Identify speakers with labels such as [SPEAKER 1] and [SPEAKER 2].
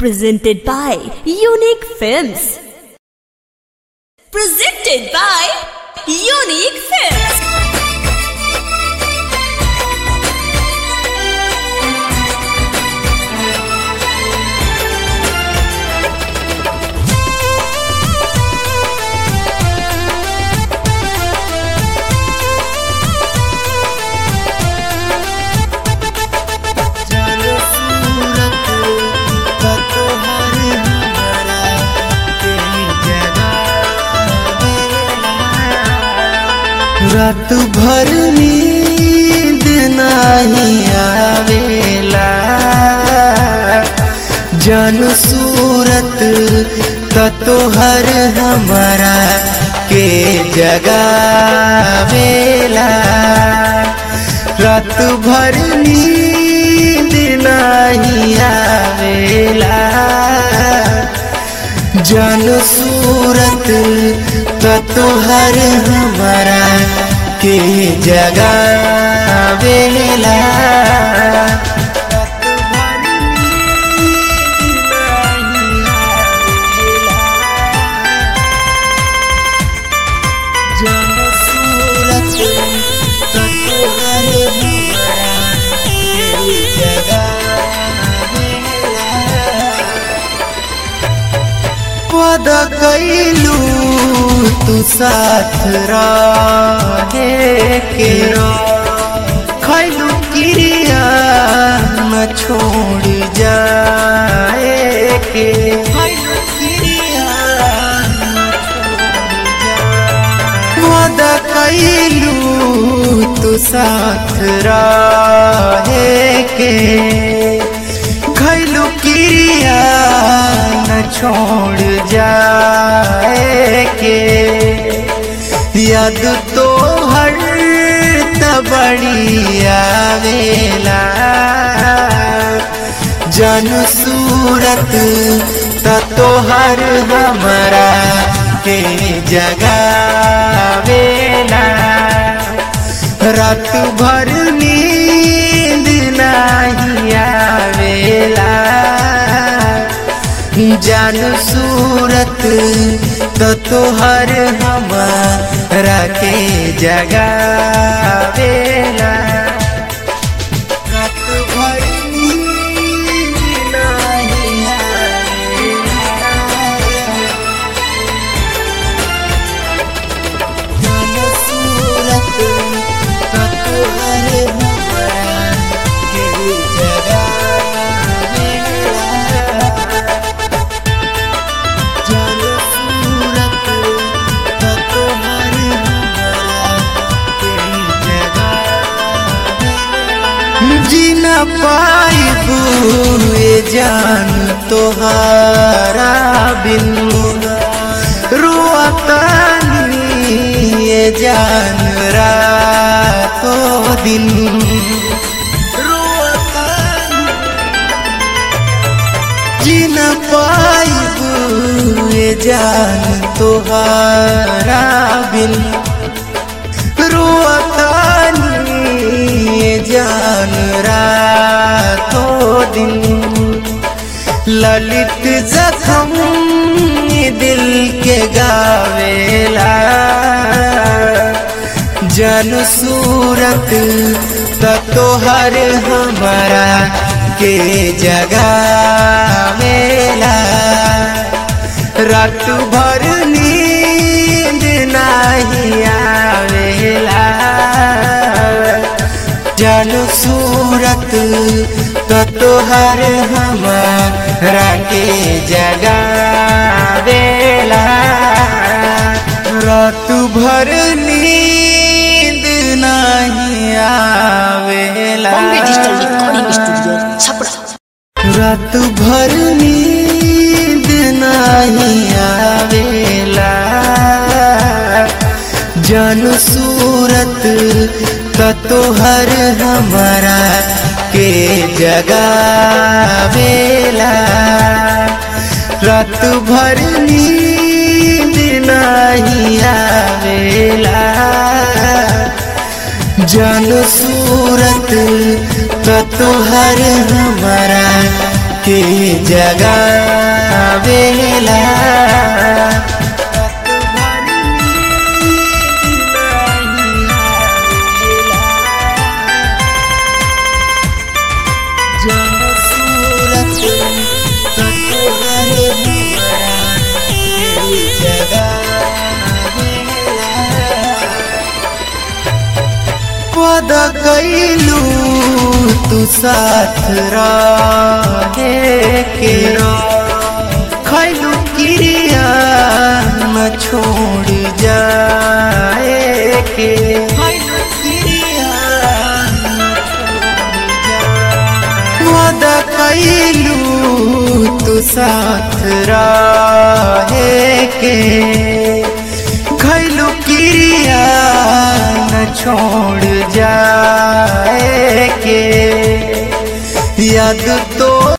[SPEAKER 1] Presented by Unique Films. Presented by Unique Films.
[SPEAKER 2] चलो सूरत का तोहर हमारा तेरी जगह रात भर नींद नहीं आवेला जन सूरत का तोहर हमारा के जगावेला रात भर नींद नहीं आवेला जन सूरत का तोहर हमारा के जगावेला जन सूरत का तोहर हमारा के जगावेला पद कैलू तू साथ रहे के खैलू क्रिया न छोड़ जाए के खैलू क्रिया न छोड़ जाए पद कैलू तू साथ रहे के खैलू क्रिया न छोड़ जाए के याद तो हर तबड़ी आवेला जन सूरत त तोहर हमारा के जगावेला रात भर नींद नहीं आवेला जान सूरत तो तोहर हमारा के जगावेला रात भर नींद नहीं आवेला जन सूरत का तोहर हमारा के जगावेला जन सूरत का तोहर हमारा के जगावेला जीना पाइबू ये जान तोहारा बिन रुआतानी ये जान रातो दिन रुआतानी जीना पाइबू ये जान तोहारा बिन रुआतानी ये जान रातो दिन ललित जखम दिल के गावेला जन सूरत त तोहर हमारा के जगावेला रात भर नींद नहीं आवेला जन सूरत तो तोहर हमारा के जगावेला रात भर नींद नहीं आवेला
[SPEAKER 3] Bombay digital recording studio Chhapra
[SPEAKER 2] रात भर नींद नहीं आवेला जन सूरत का तोहर हमारा के जगावेला रात भर नींद नहीं आवेला जन सूरत तो तुहर हमारा के जगावेला जब सूरत तोहरे हुआ के जगावेला पद कैलू तू साथ रहे के खैलू क्रिया न छोड़ जाए के खैलू क्रिया न छोड़ जाए। पद कैलू तू साथ रहे के खैलू क्रिया न छोड़ जाए के याद